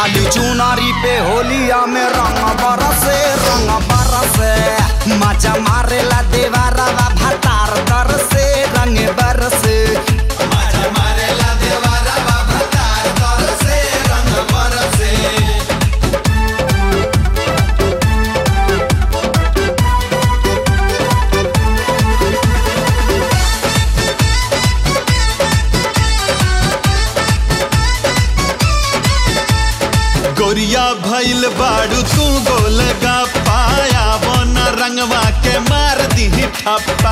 लाली चुनारी पे होलिया में रंग बरसे रंग बरसे मजा मारेला देवारवा भतार तर से रंग बरसे मजा मारेला देवारवा भतार तर से रंग बरसे गोरिया भइल बाड़ू तू गोल गा पाया बन रंगवा के मार दी ठप्पा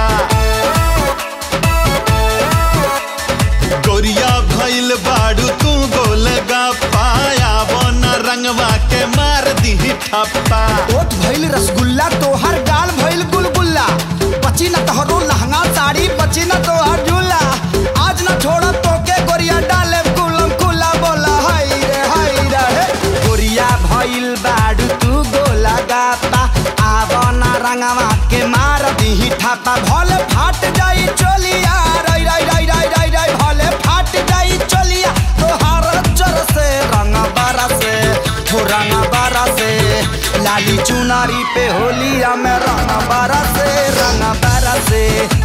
गोरिया भइल बाड़ू तू गोल गा पाया बन रंगवा के मार दी ठप्पा ओट भइल रसगुल्ला तोहर गाल भइल गुलगुल्ला बची न तोहरो लहंगा साड़ी बची न तोहर झूला आज न छोड़ तोके गोरिया डाले कुलम कुला बोला हाय रे हाय रे हे। गोरिया भइल बाडू तू गोला गाता आवना रंगवा के मार दीही ठापा भले फाट जाई चोलिया रई रई रई रई रई रई भले फाट जाई चोलिया तोहार जर से रंग बरसे हो रंग बरसे लाली चुनारी पे होलिया में रंग बरसे रंग बरसे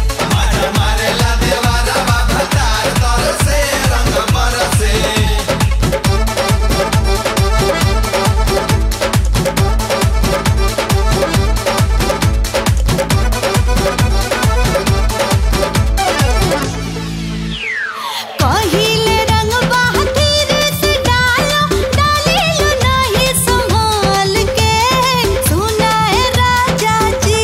कहिले रंग बहादुर से डालो डालिलो नहीं संभाल के सुना है राजा जी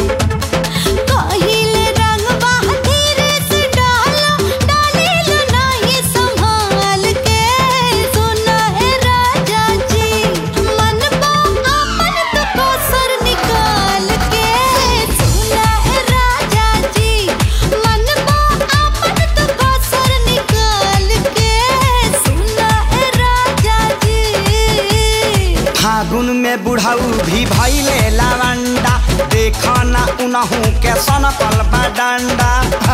कहिले रंग बहादुर से डालो डालिलो नहीं संभाल के सुना है राजा जी मन बा अपन तो कोसर निकाल के सुना है राजा जी मन बा अपन तो कोसर निकाल के सुना है राजा जी फागुन में बुढ़ाऊ भी भैले लावंडा देखा ना उनहू के सनकल बा डंडा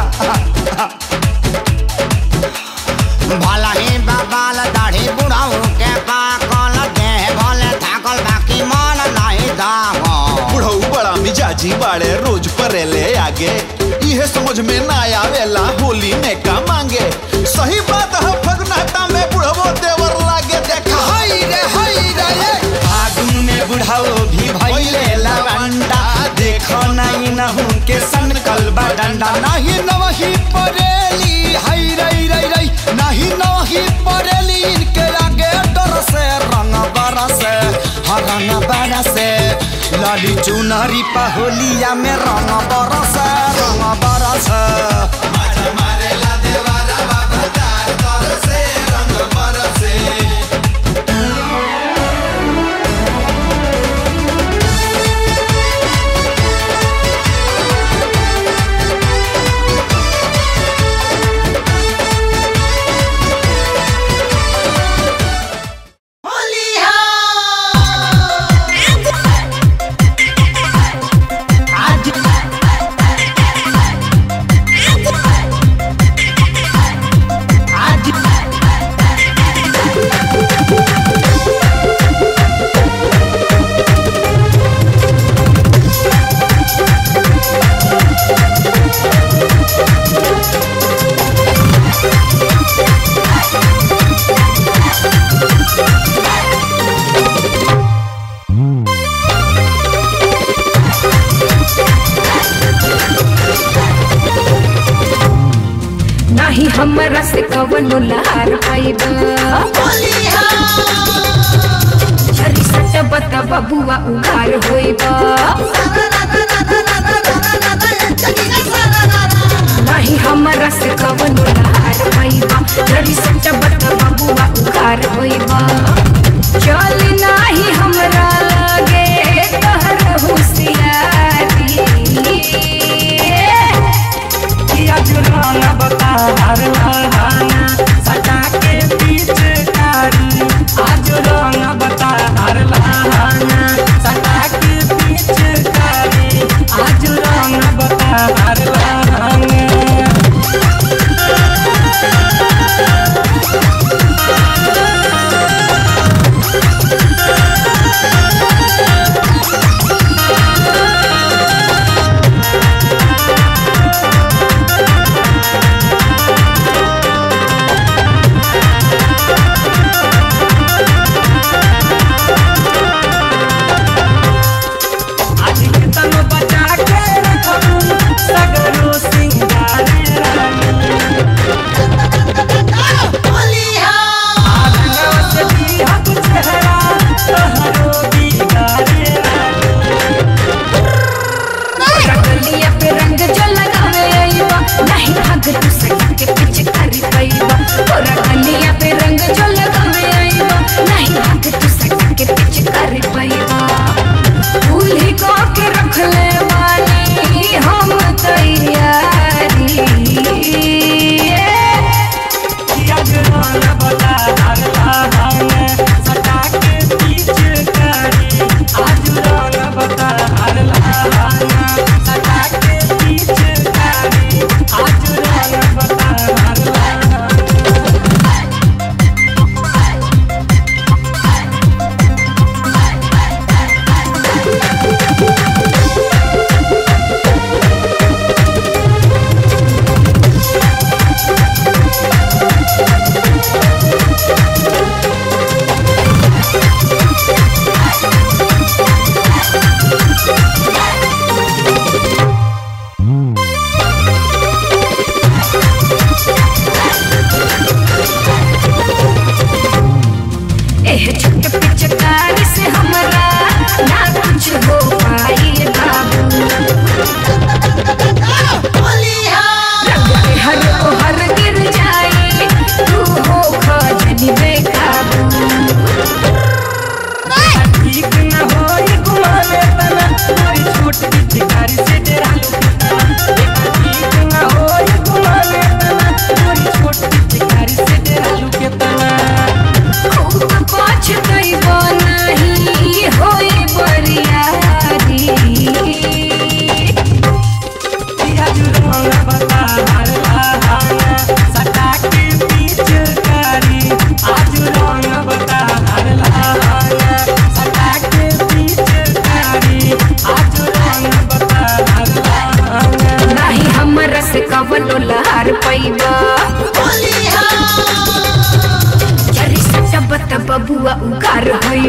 भला ही बाबाल दाढ़ी बुढ़ाऊ के पाकल देह भले थाकल बाकी मन नहीं दागल बुढ़ऊ बड़ा मिजाजी बाड़े रोज परेले आगे इहे समझ में ना आवेला होली में का मांगे सही बात है फगनाटा में बुढ़वो देवर लागे देखा हाय रे हाय रे ये। फागुन में बुढ़ाऊ भी भैले लावंडा देखो नहीं नहू के सनकल बा डंडा नहीं नवही परेली हाय रई रई रई नहीं नवही परेली इनके आगे डर से रंग बरसे हर रंग बरसे लाली चुनरी पहोलिया में रंग बरसे रंग बरसे नाही हमरा से कवनो लहार पाइबा झरी सट बता बबुआ उघार होइबा नाही हमरा से कवनो लहार पाइबा झरी सट बता बबुआ उघार होइबा चल नाही हमरा लगे तहर होशियारी आज रंग बतार लहाना सटा के बीच कारी आज रंग बतार लहाना सटा के बीच कारी आज रंग बतार लहाना रे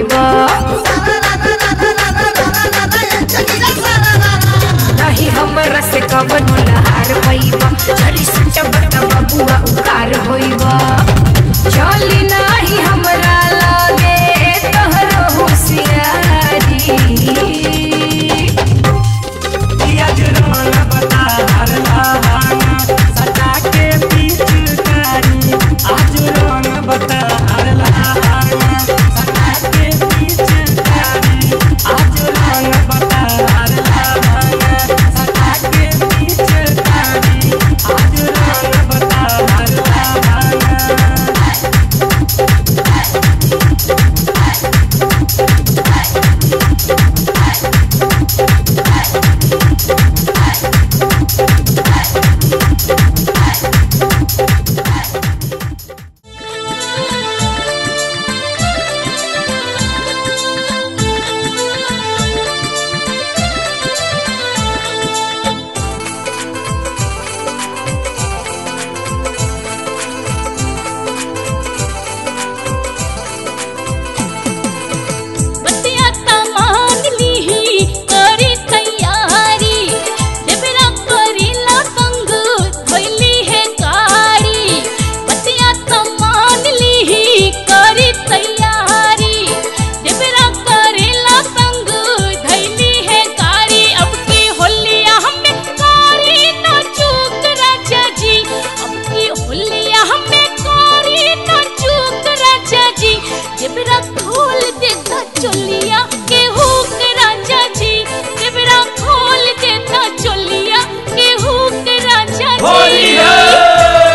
होइबा नहीं हमरा से कवन लहार पैबा चली सच्चा बता बबुआ उकार होइबा चली नाही हमरा लागे तोहरो होशियारी आज रंग बतार लहाना सटा के पिचकारी आज रंग बतार लहाना सटा के पिचकारी आज रंग बतार लहाना सटा के पिचकारी आज रंग बतार लहाना बतिया तमान लीही करी तैयारी देवरा करीला संग धोइली है गाड़ी बतिया तमान लीही करी तैयारी देवरा करीला संग धोइली है गाड़ी अब की होलिया हमें कारी न चूक राजा जी अब की होलिया हमें कारी न चूक राजा जी देवरा खोल देता चोलिया के हुक राजा जी देवरा खोल देता चोलिया के हुक राजा जी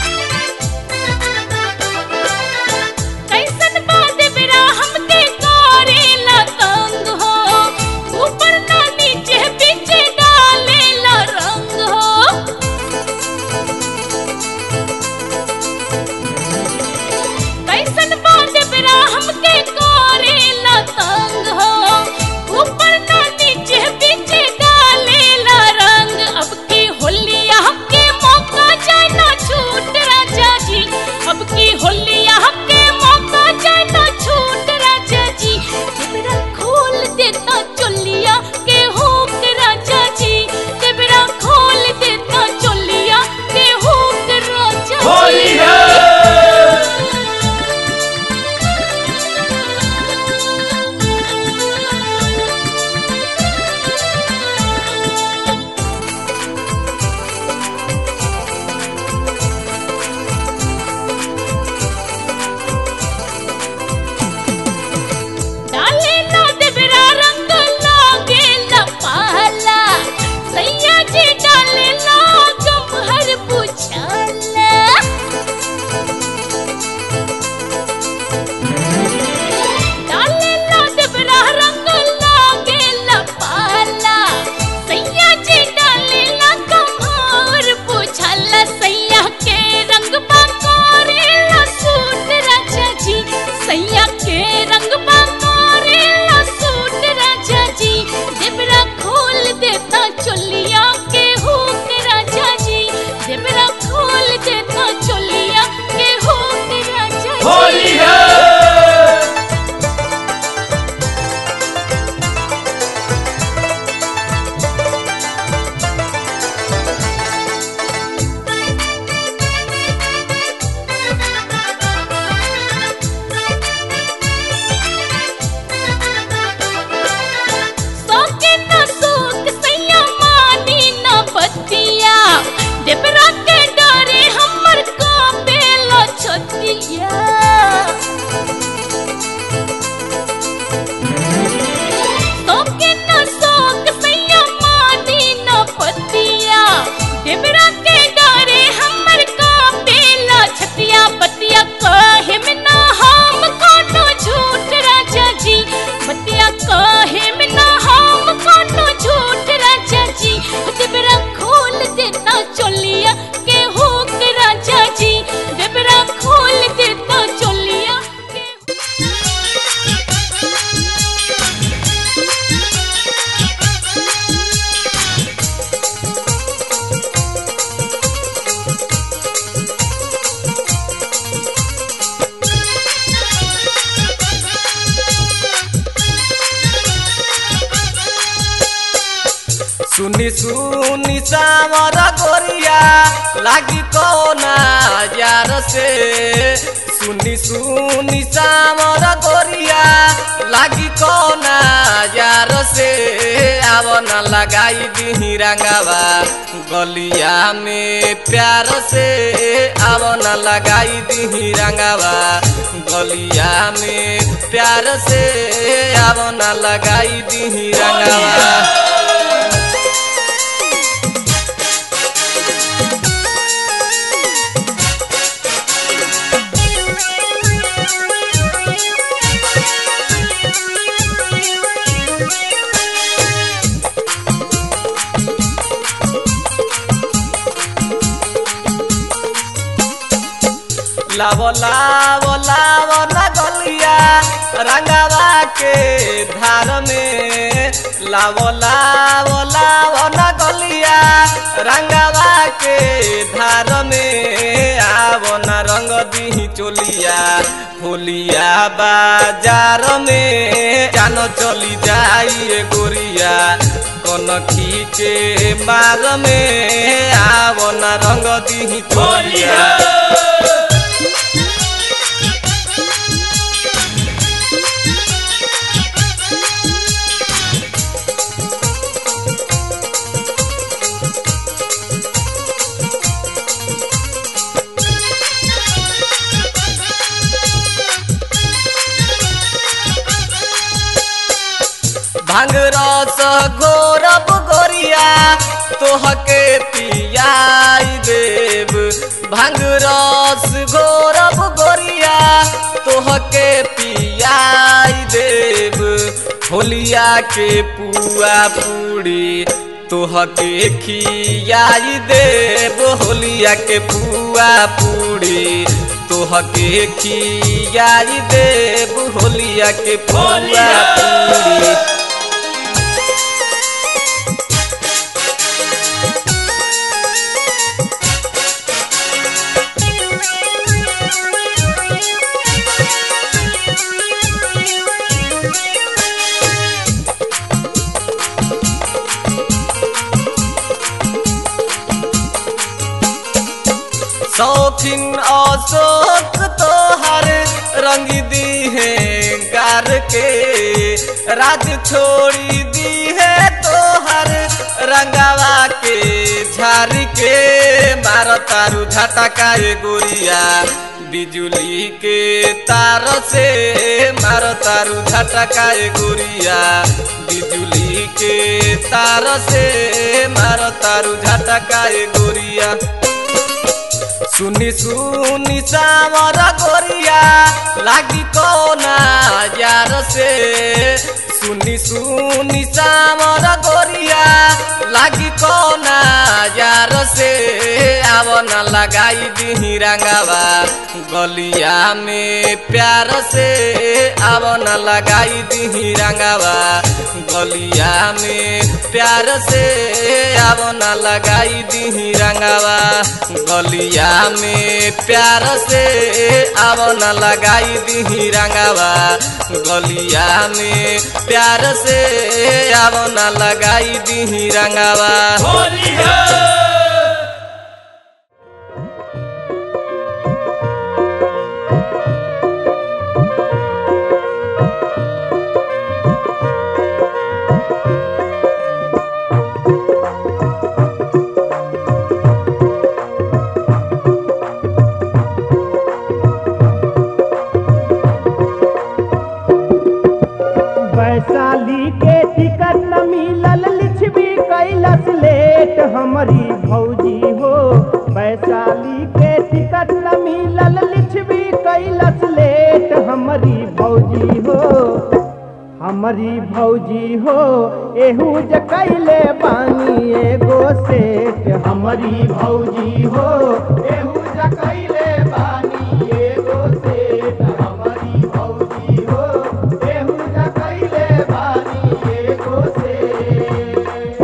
कैसन बात बेरा हमके का सुनी सुनी सावर गोरिया लागी कोना यार से सुनी सुनी सावर गोरिया लागी कोना यार से आव न लगाई दी रंगावा गलिया में प्यार से आव न लगाई दी रंगावा गलिया में प्यार से आव न लगाई दी रंगावा लावो लावो लावो ना गलिया रंगावा के धार में लावो लावो लावो ना गलिया रंगावा के धार में आवो ना रंग दी चोलिया होलिया बाजार में जानो चली जाइए गोरिया कनखी के मार में आवो ना रंग दी चोलिया भांग रस घोरब गोरिया तोहके पियाई देव भांग रस घोरब गोरिया तोहके पियाई देव होलिया के पुआ पूरी तोहके खियाई देव होलिया के पुआ पूरी तोहके खियाई देव होलिया के पुआ पूरी शौकीन अशोक तोहर रंग दी है गार के राज छोड़ी दी है तोहर रंगावा के झार के मार तारू झटका ए गोरिया बिजुली के तार से मार तारू झटका ए गोरिया बिजुली के तार से मार तारू झटका ए गोरिया सुनी सुनी सावर गोरिया लागी कोना यार से सुनी सुनी सावर गोरिया लागी कोना यार से आव न लगाई दी रंगावा गलिया में प्यार से आव न लगाई दी रंगावा गलिया में प्यार से आव न लगाई दी रंगावा गलिया में प्यार से आव न लगाई दी रंगावा गलिया में प्यार से आव न लगाई दी रंगावा वैशाली के टिकट न मिलल लिछवी कैलस लेट हमारी भौजी हो वैशाली के टिकट न मिलल लिछवी कैलस लेट हमारी भौजी हो हमारी भौजी हो एहू ज कैले बानी एगो सेठ हमारी भौजी हो एहू ज कैले बानी एगो सेठ हमारी भौजी हो एहू ज कैले बानी एगो सेठ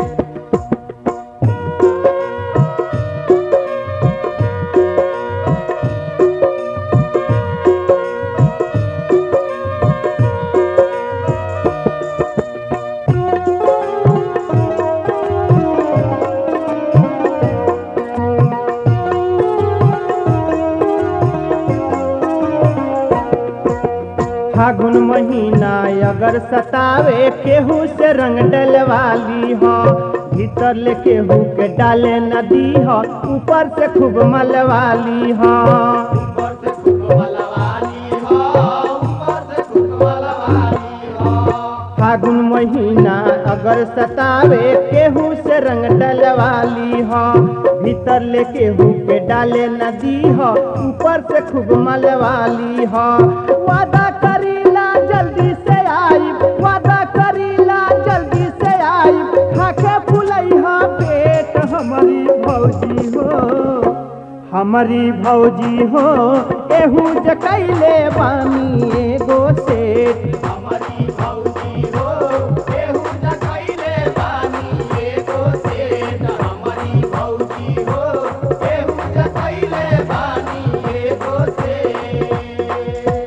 Thank महीना अगर सतावे केहू से रंग डलवाली हो भीतर ले केहू के डाले नदी हो ऊपर से खूब मलवाली हो फागुन महीना अगर सतावे केहू से रंग डलवाली हो भीतर ले केहू के डाले नदी हो ऊपर से खूब मलवाली हो वादा करीला जल्दी से आई वादा करीला जल्दी से आई खाके फुलैहा पेट हमारी भौजी हो हमारी भौजी हो एहू जकैले बानी एगो सेठ हमारी भौजी हो एहू जकैले बानी एगो सेठ हमारी भौजी हो एहू जकैले बानी एगो सेठ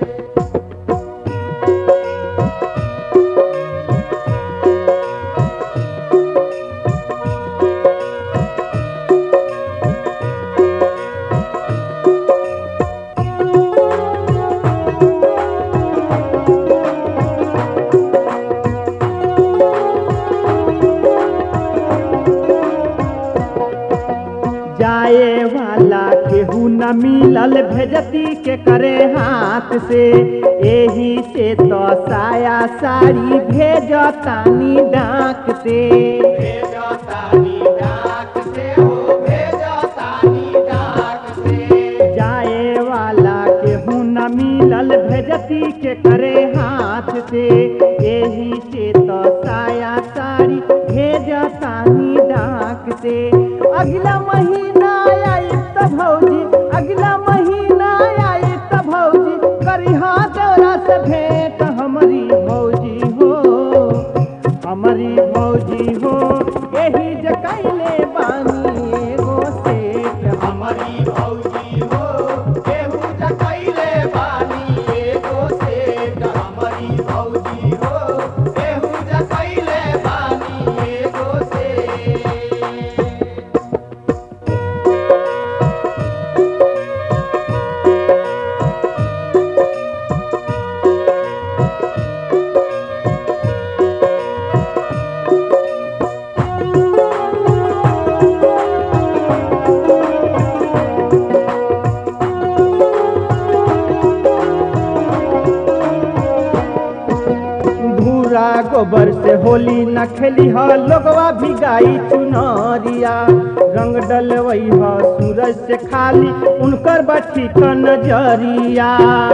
जाए वाला केहू न मिलल भेजती के करे हाथ से एही से तो साया साड़ी भेजतानी डाक से जाए वाला केहू न मिलल भेजती के करे हाथ से एही से तो साया साड़ी भेजतानी डाक से अगला महीना आई त भौजी अगला महीना आई त भौजी करिहा तोरा से भेंट हमारी भौजी हो हमारी भौजी हो यही जकैले बानी एगो सेठ हमारी भौजी हो केहू जकैले बानी एगो सेठ हमारी भौजी हो केहू जकैले बानी एगो सेठ भूरा गोबर से होली न खेली ह लोगवा भी गाई चुनरिया रंग डलवई ह सूरज से खाली उनकर बठी क नजरिया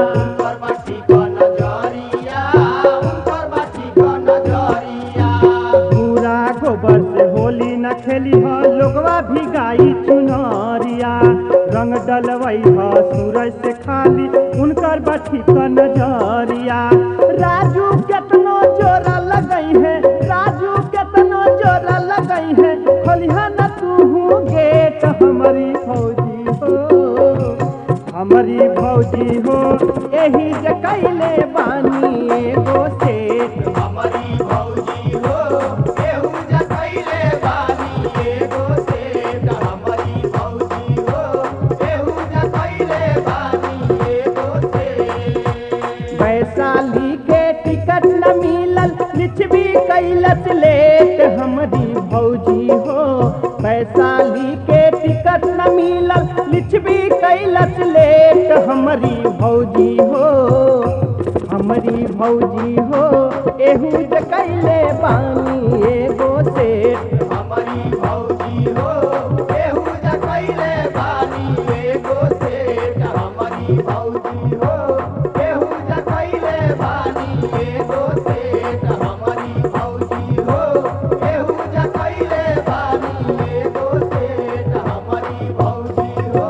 भूरा गोबर से होली न खेली ह लोगवा भी गाई चुनरिया रंग डलवई ह सूरज से खाली उनकर बठी क नजरिया राजू केतनो जोरा लगई है राजू केतनो जोरा लगई है खोलिहा न तू गेट हमारी फौजी हो हमारी भौजी हो यही जकैले बानी एगो सेठ हमारी भौजी हो एहू जकैले बानी एगो सेठ हमारी भौजी हो एहू जकैले बानी एगो सेठ वैशाली के टिकट न मिलल लिछवी कैलस लेट हमारी भौजी हो वैशाली के टिकट न मिलल लिछवी कैलस लेट हमारी भौजी हो हमारी भौजी हो एहू ज कैले बानी एगो सेठ हमारी भौजी हो एहू ज कैले बानी एगो सेठ हमारी भौजी हो एहू ज कैले बानी एगो सेठ हमारी भौजी हो एहू ज कैले बानी एगो सेठ हमारी भौजी हो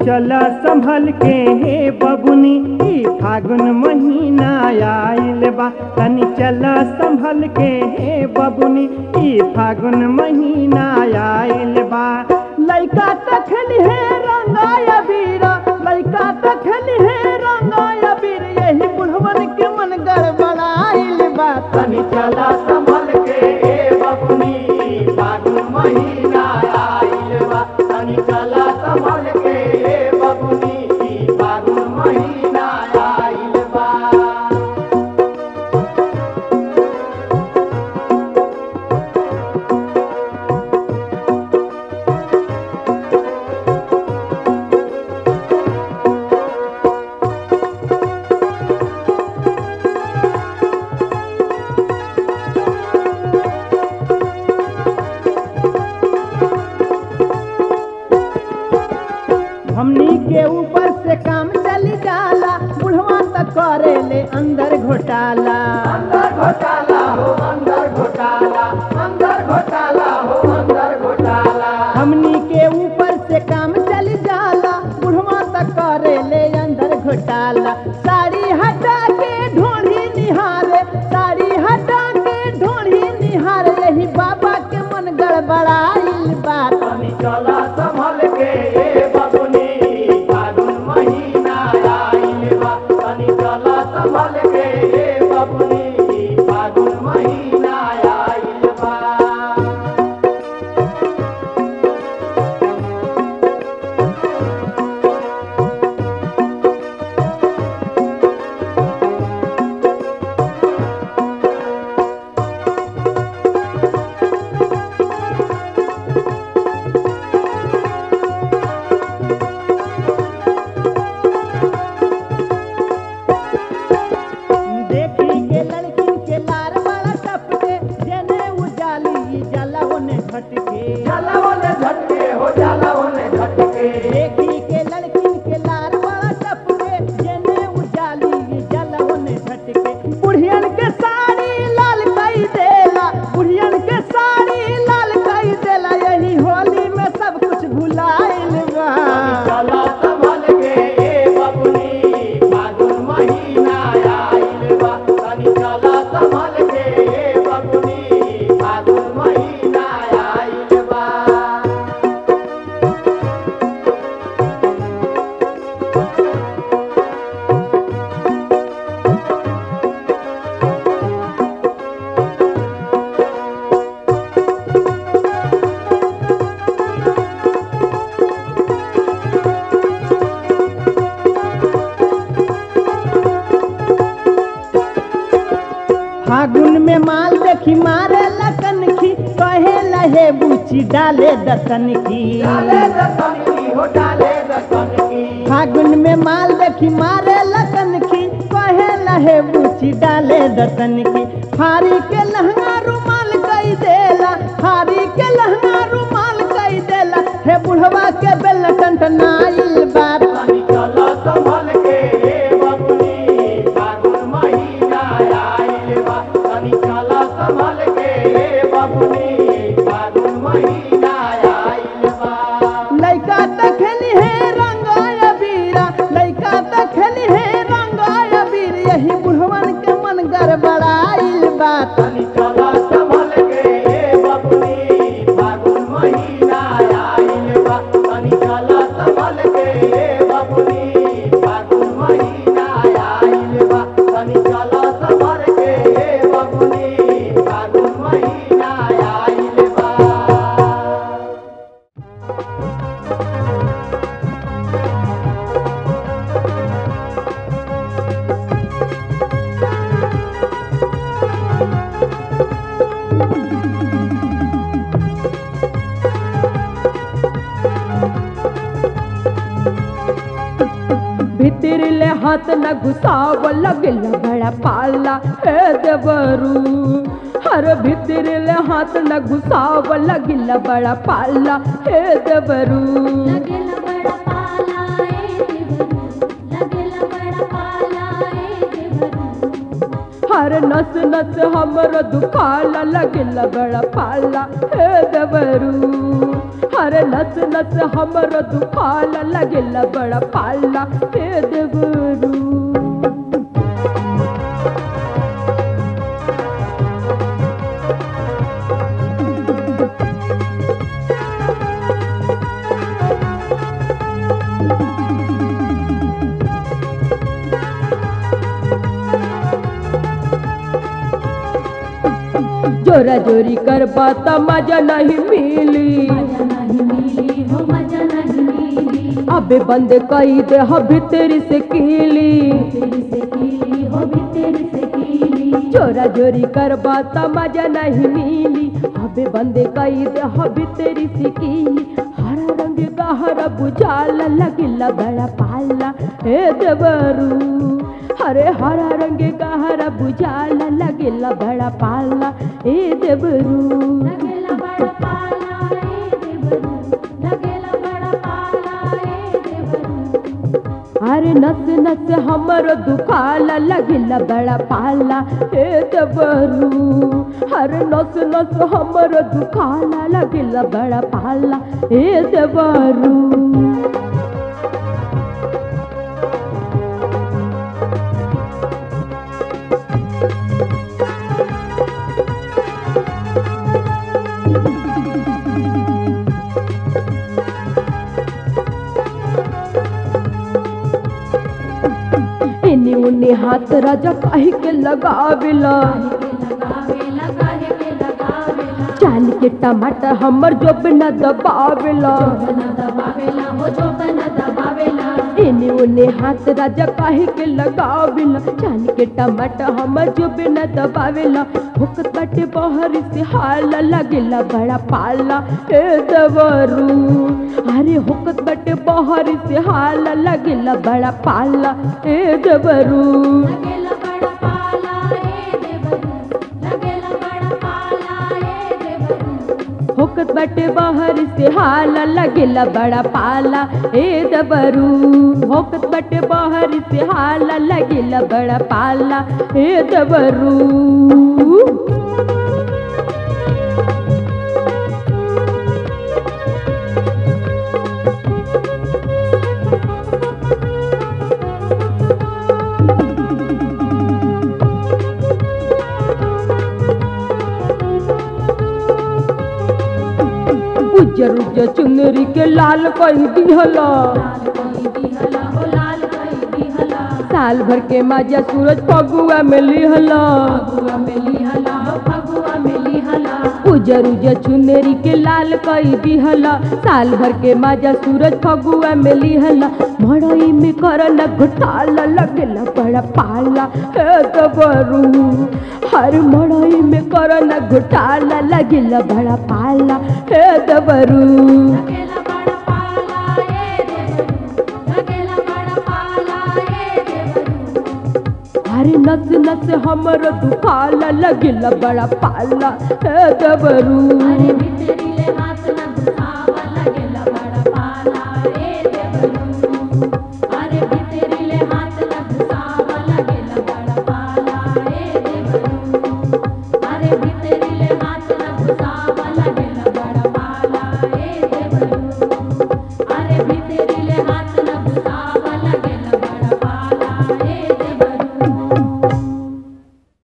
चल संभल के हे बबुनी ई फागुन महीना आइल बा तनी चल संभल के हे बबुनी ई फागुन महीना आइल बा लइका तखन है रंगाया बीर लइका तखन है रंगाया बीर यही बुढ़वन के मन गड़बड़ाइल बा तनी चल संभल के हे बबुनी फागुन महीना आइल बा तनी चल संभल के हे बबुनी फागुन महीना आइल बा हमनी के ऊपर से काम चली जाला बुढ़वा तक करे ले अंदर घोटाला अंदर घोटाला हो अंदर घोटाला अंदर घोटाला हो अंदर घोटाला हमनी के ऊपर से काम चली जाला बुढ़वा तक करे ले अंदर घोटाला साड़ी हटा के ढोढ़ी निहारे साड़ी हटा के ढोढ़ी निहारे यही बाबा के मन गड़बड़ाइल बात चला संभल के ये बबुनी फागुन महीना आइल बा तनी चला संभल के ये बबुनी फागुन महीना आइल बा देखी के लड़की के लार बड़ा टपके जेने उजाली जला होने झटके जला होने झटके हो जला होने झटके देखी के लड़की के लार बड़ा टपके जेने उजाली जला होने झटके बुढ़ियन के साड़ी लाल कई देला बुढ़ियन के साड़ी लाल कई देला यही होली में सब कुछ भुलाइल बा चला संभल के ए बबुनी फागुन महीना आइल बा तनी चला संभल के ए बबुनी फागुन महीना आइल बा फागुन में माल देखी मारे लकन की कहे लहे बुची डाले दतन की फागुन में माल देखी मारे लकन की कहे लहे बुची डाले दतन की फारी के लहंगा रुमाल कई देला फारी के लहंगा रुमाल कई देला हे बुढ़वा के बेल टंटनाइल बात संभल के बबुनी फागुन महीना आइल बा तनी चला संभल के बबुनी फागुन महीना आइल बा लइका त खेली है रंगाया बीरा लइका त खेली है रंगाया बीर यही बुढ़वन के मन गड़बड़ाइल बा तनी चला संभल के बबुनी फागुन महीना आइल बा तनी चला संभल के बबुनी फागुन महीना आइल बा तनी चला संभल के बबुनी फागुन महीना आइल बा भीतर ले हाथ न घुसाव लगल बड़ा पाला हे देवरू हर भीतर ले हाथ न घुसाव लगल बड़ा पाला हे देवरू लगेला बड़ा पाला ए देवरू लगेला बड़ा पाला ए देवरू हर नस नस हमर दुखाला लगल बड़ा पाला हे देवरू हर अरे नस नस हमरो दुखाला लगेला बड़ा पाला हे देवरू जोरा जोरी कर बाता मजा नहीं मिली मजा नहीं मिली हो मजा नहीं मिली अबे बंद कई दे हो भीतर से कीली तेरी से कीली हो भी तेरी से कीली जोरा जोरी कर बाता मजा नहीं मिली अबे बंद कई दे हो भीतर से कीली हरा रंग गहरा बुझाला लगिला बड़ा पाला हे देवरू हरे हरा रंग गहरा बुझाला लगिला बड़ा पाला हे देवरू लगेला बड़ा पाला ए देवरू लगेला बड़ा पाला ए देवरू अरे नस नस हमरो दुखाला लगिला बड़ा पाला हे दबरू अरे नस नस हमरो दुखाला लगिला बड़ा पाला हे दबरू इन्हीं उन्हीं हाथ राजा काहे के लगावेला काहे के लगावे काहे के लगावेला चाल के टमाटर हमर जोब न दबावेला बना दबावेला हो जो बना दबावेला इन्हीं उन्हीं हाथ राजा काहे के लगावेला चाल के टमाटर हमर जोब न दबावेला हुकत बाटे बहर से हाल लगेला बड़ा पाला हे दवरू अरे हुकत बाटे बहर से हाल लगेला बड़ा पाला हे दवरू लगेला बड़ा पाला ए देवरू लगेला बड़ा पाला ए देवरू होकत बटे बाहर से हाल लगेला बड़ा पाला ए दबरू होकत बटे बाहर से हाल लगेला बड़ा पाला ए दबरू उज्जर उज्जर चुनरी के लाल कही दिहला लाल कोई दिहला हो लाल कोई दिहला साल भर के माजा सूरज फगुआ में लिहला फगुआ में लिहला हो फगुआ में लिहला उजर उजर चुनरी के लाल कई दिहला साल भर के माजा सूरज फगुआ में लिहला मड़ई में करना घोटाला लगेला बड़ा पाला हे दबरू हर मड़ई में करना घोटाला लगेला बड़ा पाला हे दबरू लगेला बड़ा पाला ए देवरू लगेला बड़ा पाला ए देवरू अरे नस नस हमर दुखाला लगेला बड़ा पाला हे दबरू अरे भितरीले हाथ न